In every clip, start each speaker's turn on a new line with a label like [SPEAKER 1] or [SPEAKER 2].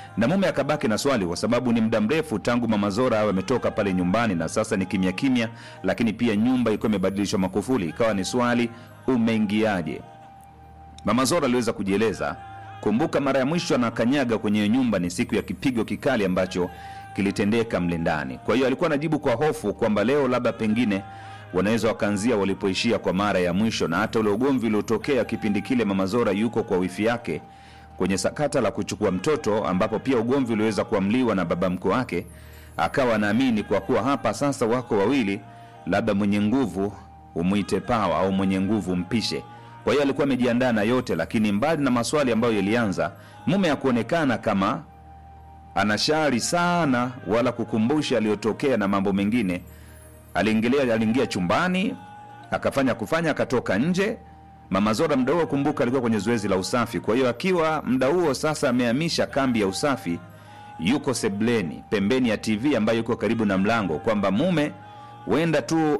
[SPEAKER 1] na mume akabaki na swali kwa sababu ni muda mrefu tangu mama Zora awe ametoka pale nyumbani na sasa ni kimya kimya, lakini pia nyumba ilikuwa imebadilishwa makufuli, ikawa ni swali umeingiaje? Mama Zora aliweza kujieleza. Kumbuka mara ya mwisho anakanyaga kwenye nyumba ni siku ya kipigo kikali ambacho kilitendeka mle ndani. Kwa hiyo alikuwa anajibu kwa hofu kwamba leo labda pengine wanaweza wakaanzia walipoishia kwa mara ya mwisho, na hata ule ugomvi uliotokea kipindi kile mama Zora yuko kwa wifi yake kwenye sakata la kuchukua mtoto, ambapo pia ugomvi uliweza kuamliwa na baba mkwe wake, akawa anaamini kwa kuwa hapa sasa wako wawili, labda mwenye nguvu umwite pawa au mwenye nguvu mpishe. Kwa hiyo alikuwa amejiandaa na yote, lakini mbali na maswali ambayo yalianza, mume hakuonekana kama anashari sana wala kukumbusha aliyotokea na mambo mengine. Aliingilia, aliingia chumbani akafanya kufanya, akatoka nje. Mama Zora mda huo, kumbuka, alikuwa kwenye zoezi la usafi. Kwa hiyo akiwa mda huo sasa amehamisha kambi ya usafi, yuko sebleni pembeni ya TV ambayo yuko karibu na mlango, kwamba mume huenda tu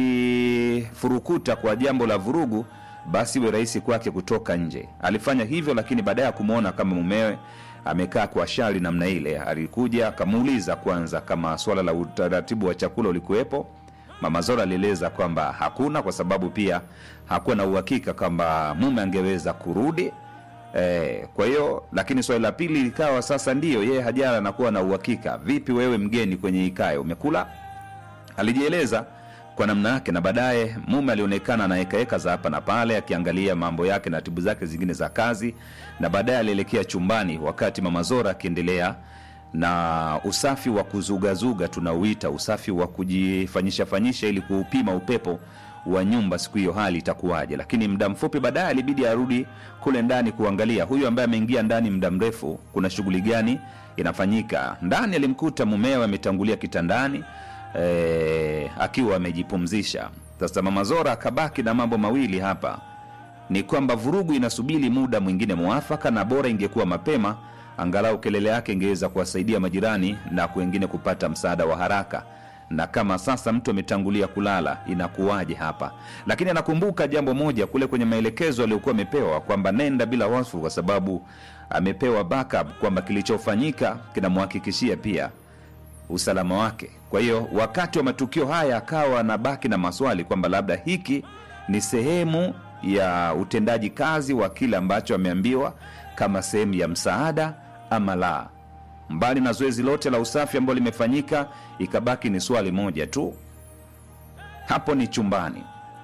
[SPEAKER 1] akifurukuta kwa jambo la vurugu, basi iwe rahisi kwake kutoka nje. Alifanya hivyo, lakini baadaye ya kumwona kama mumewe amekaa kwa shari namna ile, alikuja akamuuliza kwanza kama swala la utaratibu wa chakula ulikuwepo. Mama Zora alieleza kwamba hakuna, kwa sababu pia hakuwa na uhakika kwamba mume angeweza kurudi. E, kwa hiyo lakini swali la pili likawa sasa, ndiyo yeye hajara anakuwa na uhakika. Vipi wewe mgeni kwenye ikae umekula? Alijieleza kwa namna yake, na baadaye mume alionekana anahekaheka za hapa na pale, akiangalia mambo yake na ratibu zake zingine za kazi, na baadaye alielekea chumbani, wakati mama Zora akiendelea na usafi wa kuzugazuga, tunauita usafi wa kujifanyisha fanyisha, ili kuupima upepo wa nyumba siku hiyo hali itakuwaje. Lakini muda mfupi baadaye alibidi arudi kule ndani kuangalia huyu ambaye ameingia ndani muda mrefu, kuna shughuli gani inafanyika ndani. Alimkuta mumewe ametangulia kitandani e, akiwa amejipumzisha. Sasa mama Zora akabaki na mambo mawili hapa, ni kwamba vurugu inasubiri muda mwingine mwafaka, na bora ingekuwa mapema, angalau kelele yake ingeweza kuwasaidia majirani na wengine kupata msaada wa haraka na kama sasa mtu ametangulia kulala inakuwaje hapa? Lakini anakumbuka jambo moja kule kwenye maelekezo aliyokuwa amepewa kwamba nenda bila hofu, kwa sababu amepewa backup kwamba kilichofanyika kinamhakikishia pia usalama wake. Kwa hiyo wakati wa matukio haya akawa na baki na maswali kwamba labda hiki ni sehemu ya utendaji kazi wa kile ambacho ameambiwa kama sehemu ya msaada ama la. Mbali na zoezi lote la usafi ambalo limefanyika, ikabaki ni swali moja tu, hapo ni chumbani.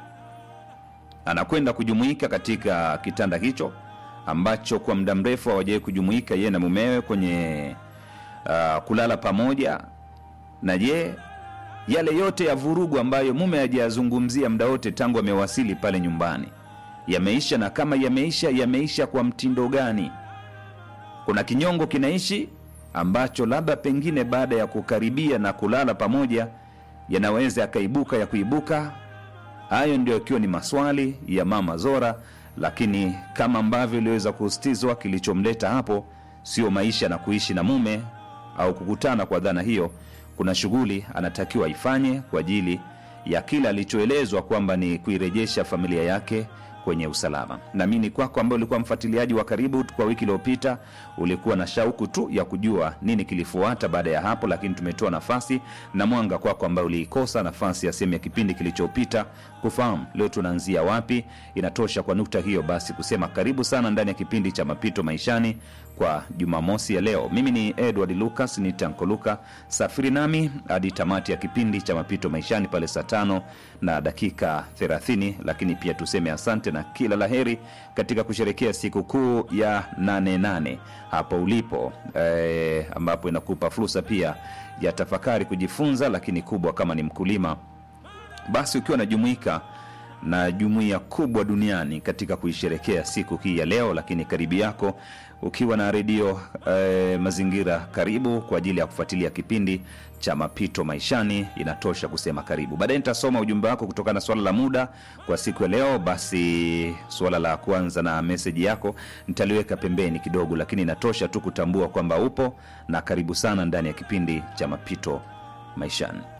[SPEAKER 1] Anakwenda kujumuika katika kitanda hicho ambacho kwa muda mrefu hawajawahi kujumuika yeye na mumewe kwenye uh, kulala pamoja. Na je, yale yote ya vurugu ambayo mume hajayazungumzia muda wote tangu amewasili pale nyumbani yameisha? Na kama yameisha, yameisha kwa mtindo gani? Kuna kinyongo kinaishi ambacho labda pengine baada ya kukaribia na kulala pamoja yanaweza yakaibuka ya kuibuka. Hayo ndio ikiwa ni maswali ya mama Zora, lakini kama ambavyo iliweza kusitizwa, kilichomleta hapo sio maisha na kuishi na mume au kukutana kwa dhana hiyo. Kuna shughuli anatakiwa ifanye kwa ajili ya kile alichoelezwa kwamba ni kuirejesha familia yake kwenye usalama. Naamini kwako ambaye ulikuwa mfuatiliaji wa karibu kwa wiki iliyopita, ulikuwa na shauku tu ya kujua nini kilifuata baada ya hapo, lakini tumetoa nafasi na mwanga kwako ambaye uliikosa nafasi ya sehemu ya kipindi kilichopita kufahamu leo tunaanzia wapi. Inatosha kwa nukta hiyo basi kusema karibu sana ndani ya kipindi cha Mapito Maishani kwa Jumamosi ya leo. Mimi ni Edward Lucas, ni Tanko Luka. Safiri nami hadi tamati ya kipindi cha Mapito Maishani pale saa tano na dakika 30, lakini pia tuseme asante na kila laheri katika kusherekea sikukuu ya 88 hapo ulipo e, ambapo inakupa fursa pia ya tafakari, kujifunza, lakini kubwa kama ni mkulima basi ukiwa unajumuika na jumuiya kubwa duniani katika kuisherekea siku hii ya leo, lakini karibu yako ukiwa na redio eh, Mazingira karibu kwa ajili ya kufuatilia kipindi cha Mapito Maishani, inatosha kusema karibu. Baadaye nitasoma ujumbe wako kutokana na swala la muda kwa siku ya leo. Basi suala la kwanza na meseji yako nitaliweka pembeni kidogo, lakini inatosha tu kutambua kwamba upo na karibu sana ndani ya kipindi cha Mapito Maishani.